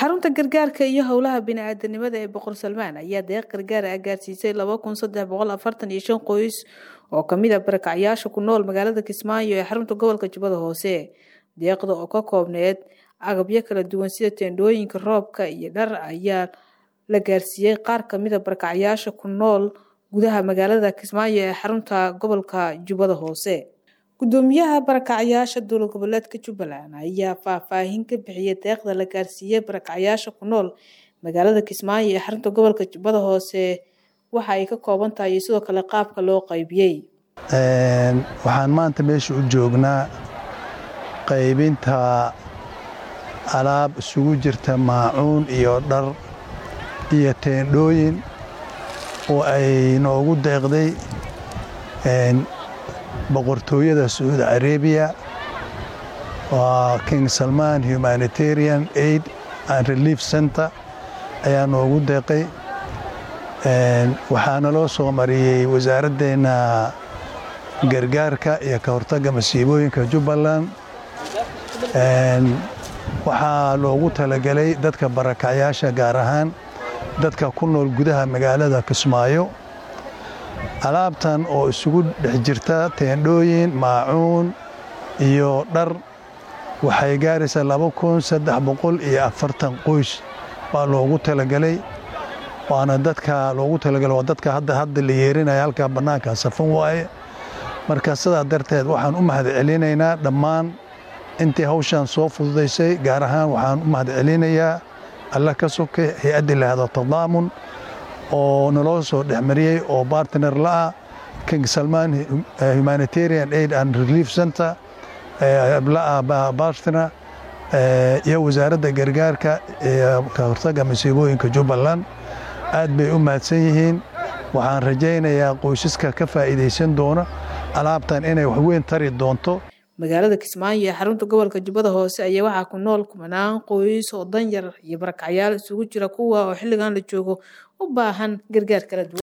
xarunta gargaarka iyo howlaha bini-aadanimada ee boqor salmaan ayaa deeq gargaar ah gaarsiisay laba kun saddex boqol afartan iyo shan qoys oo kamid a barakacyaasha ku nool magaalada kismaayo ee xarunta gobolka jubbada hoose deeqda oo ka koobneed agabyo kala duwan sida teendhooyinka roobka iyo dhar ayaa la gaarsiiyey qaar kamid a barakacyaasha ku nool gudaha magaalada kismaayo ee xarunta gobolka jubbada hoose gudoomiyaha barakacyaasha dowlad goboleedka jubbaland ayaa faahfaahin ka bixiyay deeqda la gaarsiiyey barakacyaasha ku nool magaalada kismaayo ee xarunta gobolka jubbada hoose waxa ay ka kooban tahay iyo sidoo kale qaabka loo qaybiyey waxaan maanta meesha u joognaa qaybinta alaab isugu jirta maacuun iyo dhar iyo teendhooyin oo ay noogu deeqday boqortooyada sacuudi arabiya waa king salman humanitarian aid and relief center ayaa noogu deeqay waxaana loo soo mariyey wasaaraddeena gargaarka iyo ka hortagga masiibooyinka jubbaland waxaa loogu talagelay dadka barakacyaasha gaar ahaan dadka ku nool gudaha magaalada kismaayo alaabtan oo isugu dhex jirta teendhooyin maacuun iyo dhar waxay gaaraysaa laba kun saddex boqol iyo afartan qoys baa loogu talagelay waana dadka loogu talagelay waa dadka hadda hadda la yeerinaya halkaa bannaanka safan waaye marka sidaa darteed waxaan u mahad celinaynaa dhammaan intii hawshan soo fududaysay gaar ahaan waxaan u mahad celinayaa alla ka soke hay-adda lahado tadaamun oo naloo soo dhexmariyey oo bartner la'ah king salman humanitarian aid and relief center la'ah bartner iyo wasaaradda gargaarka iyo ka hortagga masiibooyinka jubbaland aad bay u mahadsan yihiin waxaan rajaynayaa qoysaska ka faa'iidaysan doona alaabtan inay waxweyn tari doonto magaalada kismaayo ee xarunta gobolka jubbada hoose ayaa waxaa ku nool kumanaan qoys oo danyar iyo barakacyaal isugu jira kuwa oo xilligan la joogo u baahan gargaar kala duwan